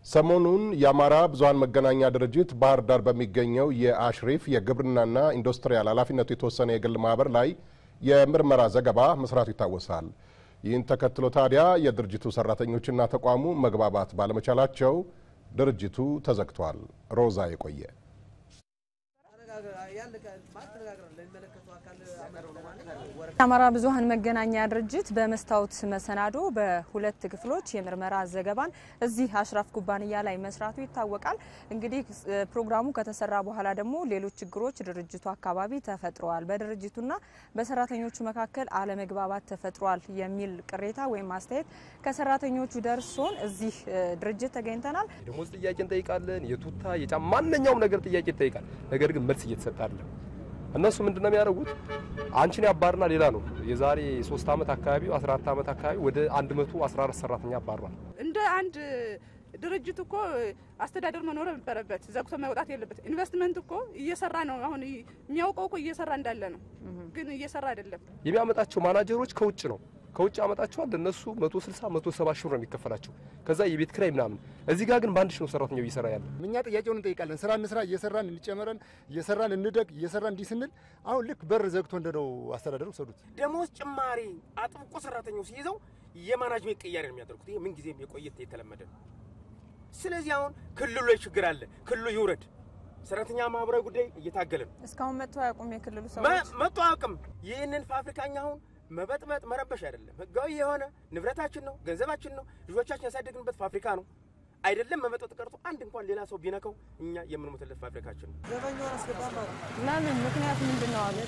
ሰሞኑን የአማራ ብዙኃን መገናኛ ድርጅት ባህር ዳር በሚገኘው የአሽሪፍ የግብርናና ኢንዱስትሪያል ኃላፊነቱ የተወሰነ የግል ማህበር ላይ የምርመራ ዘገባ መስራቱ ይታወሳል። ይህን ተከትሎ ታዲያ የድርጅቱ ሰራተኞችና ተቋሙ መግባባት ባለመቻላቸው ድርጅቱ ተዘግቷል። ሮዛ የቆየ የአማራ ብዙኃን መገናኛ ድርጅት በመስታወት መሰናዶ በሁለት ክፍሎች የምርመራ ዘገባን እዚህ አሽራፍ ኩባንያ ላይ መስራቱ ይታወቃል። እንግዲህ ፕሮግራሙ ከተሰራ በኋላ ደግሞ ሌሎች ችግሮች ድርጅቱ አካባቢ ተፈጥረዋል፣ በድርጅቱና በሰራተኞቹ መካከል አለመግባባት ተፈጥሯል የሚል ቅሬታ ወይም አስተያየት ከሰራተኞቹ ደርሶን እዚህ ድርጅት ተገኝተናል። የደሞዝ ጥያቄ እንጠይቃለን። የቱታ የጫማ ማንኛውም ነገር ጥያቄ ይጠይቃል። ነገር ግን መልስ እየተሰጠ አይደለም። እነሱ ምንድነው የሚያደርጉት? አንቺን ያባርና ሌላ ነው። የዛሬ 3 ዓመት አካባቢ 14 ዓመት አካባቢ ወደ 114 ሰራተኛ አባሯል። እንደ አንድ ድርጅት እኮ አስተዳደር መኖር ነበረበት። ዘግቶ መውጣት የለበት። ኢንቨስትመንት እኮ እየሰራ ነው። አሁን የሚያውቀው እኮ እየሰራ እንዳለ ነው፣ ግን እየሰራ አይደለም። የሚያመጣቸው ማናጀሮች ከውጭ ነው ከውጭ ያመጣቸዋል። ለነሱ 160 170 ሺህ ነው የሚከፈላቸው። ከዛ የቤት ክራይ ምናምን። እዚህ ጋር ግን በአንድ ሺህ ነው ሰራተኛው እየሰራ ያለ። እኛ ጥያቄውን እንጠይቃለን። ስራ እንስራ፣ እየሰራን እንጨመረን፣ እየሰራን እንደግ፣ እየሰራን እንዲህ ስንል አሁን ልክ በር ዘግቶ እንደነው አስተዳደሩ ሰዱት። ደሞዝ ጭማሪ አጥብቆ ሰራተኛው ሲይዘው የማናጅሜንት ቅያሬ ነው የሚያደርጉት። ይሄ ምን ጊዜም የቆየት የተለመደ ነው። ስለዚህ አሁን ክልሉ ላይ ችግር አለ። ክልሉ ይውረድ። ሰራተኛ ማህበራዊ ጉዳይ እየታገለ ነው። እስካሁን መጥቶ አያውቁም የክልሉ ሰዎች መጥቶ አያውቅም። ይህንን ፋብሪካኛ አሁን መበጥበጥ መረበሽ አይደለም። ህጋዊ የሆነ ንብረታችን ነው፣ ገንዘባችን ነው፣ ልጆቻችን ያሳደግንበት ፋብሪካ ነው። አይደለም መመጠጥ ቀርቶ አንድ እንኳን ሌላ ሰው ቢነካው እኛ የምንሞትለት ፋብሪካችን ነው። ለምን ምክንያት ምንድን ነው አሉ።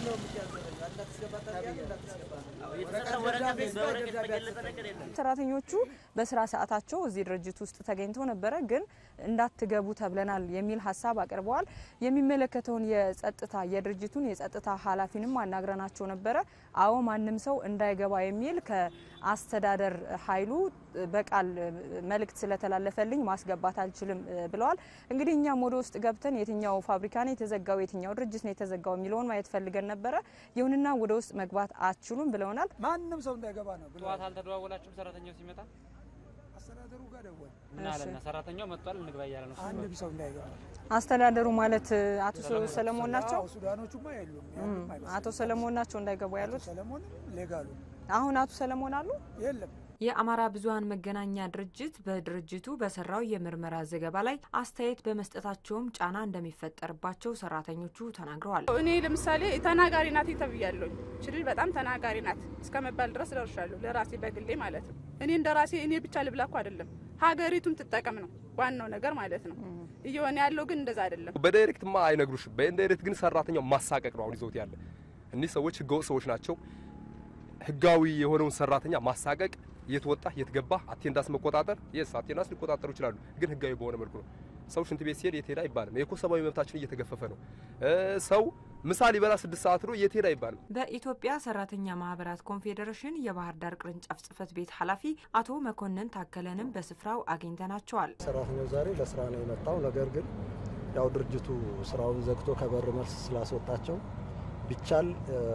ሰራተኞቹ በስራ ሰዓታቸው እዚህ ድርጅት ውስጥ ተገኝተው ነበረ፣ ግን እንዳትገቡ ተብለናል የሚል ሀሳብ አቅርበዋል። የሚመለከተውን የጸጥታ የድርጅቱን የጸጥታ ኃላፊንም አናግረናቸው ነበረ። አዎ ማንም ሰው እንዳይገባ የሚል ከአስተዳደር ኃይሉ በቃል መልእክት ስለተላለፈልኝ ማስገባት አልችልም ብለዋል። እንግዲህ እኛም ወደ ውስጥ ገብተን የትኛው ፋብሪካ ነው የተዘጋው፣ የትኛው ድርጅት ነው የተዘጋው የሚለውን ማየት ፈልገን ነበረ። ይሁንና ወደ ውስጥ መግባት አትችሉም ብለውናል። ማንም ሰው እንዳይገባ ነው ብለዋል። ጠዋት አልተደዋወላችሁም? ሰራተኛው ሲመጣ አስተዳደሩ ጋር ደወል ምን አለና ሰራተኛው መጥቷል እንግባ እያለ ነው። አንድም ሰው እንዳይገባ አስተዳደሩ ማለት አቶ ሰለሞን ናቸው። አዎ፣ ሱዳኖቹማ የሉም ያሉም አይመስልም። አቶ ሰለሞን ናቸው እንዳይገቡ አቶ ያሉት። ሰለሞንም ሌጋሉ አሁን አቶ ሰለሞን አሉ። የለም የአማራ ብዙኃን መገናኛ ድርጅት በድርጅቱ በሰራው የምርመራ ዘገባ ላይ አስተያየት በመስጠታቸውም ጫና እንደሚፈጠርባቸው ሰራተኞቹ ተናግረዋል። እኔ ለምሳሌ ተናጋሪ ናት ተብያለሁ። ችልል በጣም ተናጋሪ ናት እስከ መባል ድረስ ደርሻለሁ። ለራሴ በግሌ ማለት ነው። እኔ እንደ ራሴ እኔ ብቻ ልብላ እኮ አይደለም፣ ሀገሪቱም ትጠቀም ነው ዋናው ነገር ማለት ነው። እየሆነ ያለው ግን እንደዛ አይደለም። በዳይሬክትማ አይነግሩሽም። በኢንዳይሬክት ግን ሰራተኛው ማሳቀቅ ነው አሁን ይዘውት ያለ። እኒህ ሰዎች ህገወጥ ሰዎች ናቸው። ህጋዊ የሆነውን ሰራተኛ ማሳቀቅ የት ወጣ የት ገባ አቴንዳንስ መቆጣጠር የስ አቴንዳንስ ሊቆጣጠሩ ይችላሉ፣ ግን ህጋዊ በሆነ መልኩ ነው። ሰው ሽንት ቤት ሲሄድ የት ሄደ አይባልም። የኮ ሰብአዊ መብታችን እየተገፈፈ ነው። ሰው ምሳ ሊበላ ስድስት ሰዓት ነው የት ሄደ አይባልም። በኢትዮጵያ ሰራተኛ ማህበራት ኮንፌዴሬሽን የባህር ዳር ቅርንጫፍ ጽህፈት ቤት ኃላፊ አቶ መኮንን ታከለንም በስፍራው አግኝተናቸዋል። ሰራተኛው ዛሬ ለስራ ነው የመጣው። ነገር ግን ያው ድርጅቱ ስራውን ዘግቶ ከበር መልስ ስላስወጣቸው ቢቻል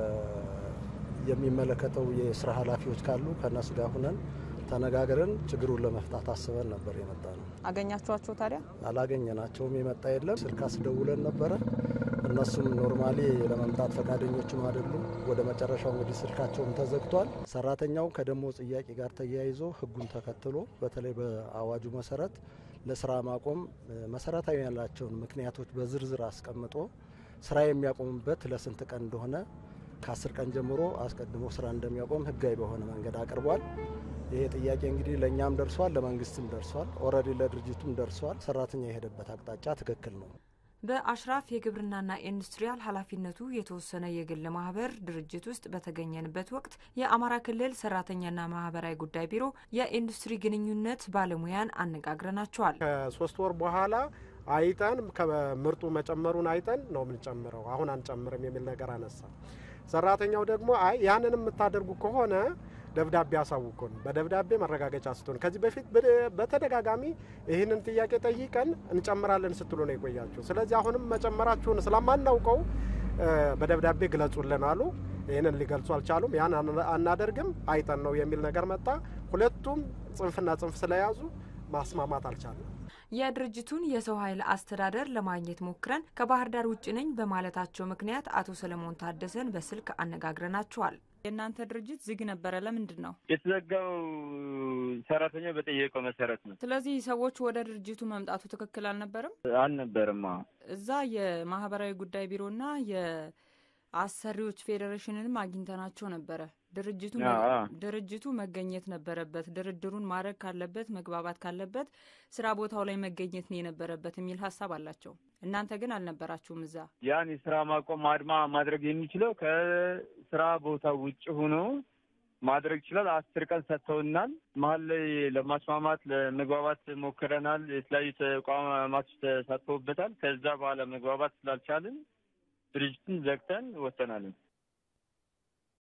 የሚመለከተው የስራ ኃላፊዎች ካሉ ከእነሱ ጋር ሁነን ተነጋግረን ችግሩን ለመፍታት አስበን ነበር የመጣ ነው። አገኛችኋቸው ታዲያ? አላገኘናቸውም። የመጣ የለም። ስልክ አስደውለን ነበረ። እነሱም ኖርማሊ ለመምጣት ፈቃደኞችም አይደሉም። ወደ መጨረሻው እንግዲህ ስልካቸውም ተዘግቷል። ሰራተኛው ከደሞዝ ጥያቄ ጋር ተያይዞ ህጉን ተከትሎ በተለይ በአዋጁ መሰረት ለስራ ማቆም መሰረታዊ ያላቸውን ምክንያቶች በዝርዝር አስቀምጦ ስራ የሚያቆምበት ለስንት ቀን እንደሆነ ከአስር ቀን ጀምሮ አስቀድሞ ስራ እንደሚያቆም ህጋዊ በሆነ መንገድ አቅርቧል። ይሄ ጥያቄ እንግዲህ ለእኛም ደርሷል፣ ለመንግስትም ደርሷል፣ ኦልሬዲ ለድርጅቱም ደርሷል። ሰራተኛ የሄደበት አቅጣጫ ትክክል ነው። በአሽራፍ የግብርናና ኢንዱስትሪያል ኃላፊነቱ የተወሰነ የግል ማህበር ድርጅት ውስጥ በተገኘንበት ወቅት የአማራ ክልል ሰራተኛና ማህበራዊ ጉዳይ ቢሮ የኢንዱስትሪ ግንኙነት ባለሙያን አነጋግረናቸዋል። ከሶስት ወር በኋላ አይጠን ከምርጡ መጨመሩን አይጠን ነው የምንጨምረው፣ አሁን አንጨምርም የሚል ነገር አነሳ። ሰራተኛው ደግሞ አይ ያንን የምታደርጉ ከሆነ ደብዳቤ አሳውቁን፣ በደብዳቤ መረጋገጫ ስትሆን ከዚህ በፊት በተደጋጋሚ ይህንን ጥያቄ ጠይቀን እንጨምራለን ስትሉ ነው የቆያችሁ። ስለዚህ አሁንም መጨመራችሁን ስለማናውቀው በደብዳቤ ግለጹልን አሉ። ይህንን ሊገልጹ አልቻሉም። ያን አናደርግም አይጠን ነው የሚል ነገር መጣ። ሁለቱም ጽንፍና ጽንፍ ስለያዙ ማስማማት አልቻለም። የድርጅቱን የሰው ኃይል አስተዳደር ለማግኘት ሞክረን ከባህር ዳር ውጭ ነኝ በማለታቸው ምክንያት አቶ ሰለሞን ታደሰን በስልክ አነጋግረናቸዋል። የእናንተ ድርጅት ዝግ ነበረ። ለምንድን ነው የተዘጋው? ሰራተኛው በጠየቀው መሰረት ነው። ስለዚህ ሰዎች ወደ ድርጅቱ መምጣቱ ትክክል አልነበረም አልነበርም። እዛ የማህበራዊ ጉዳይ ቢሮና የአሰሪዎች ፌዴሬሽንንም አግኝተናቸው ነበረ። ድርጅቱ ድርጅቱ መገኘት ነበረበት። ድርድሩን ማድረግ ካለበት መግባባት ካለበት ስራ ቦታው ላይ መገኘት ነው የነበረበት የሚል ሀሳብ አላቸው። እናንተ ግን አልነበራችሁም እዛ። ያን የስራ ማቆም አድማ ማድረግ የሚችለው ከስራ ቦታ ውጭ ሆኖ ማድረግ ይችላል። አስር ቀን ሰጥተውናል። መሀል ላይ ለማስማማት ለመግባባት ሞክረናል። የተለያዩ ተቋማቶች ተሳትፈውበታል። ከዛ በኋላ መግባባት ስላልቻልን ድርጅቱን ዘግተን ወጥተናል።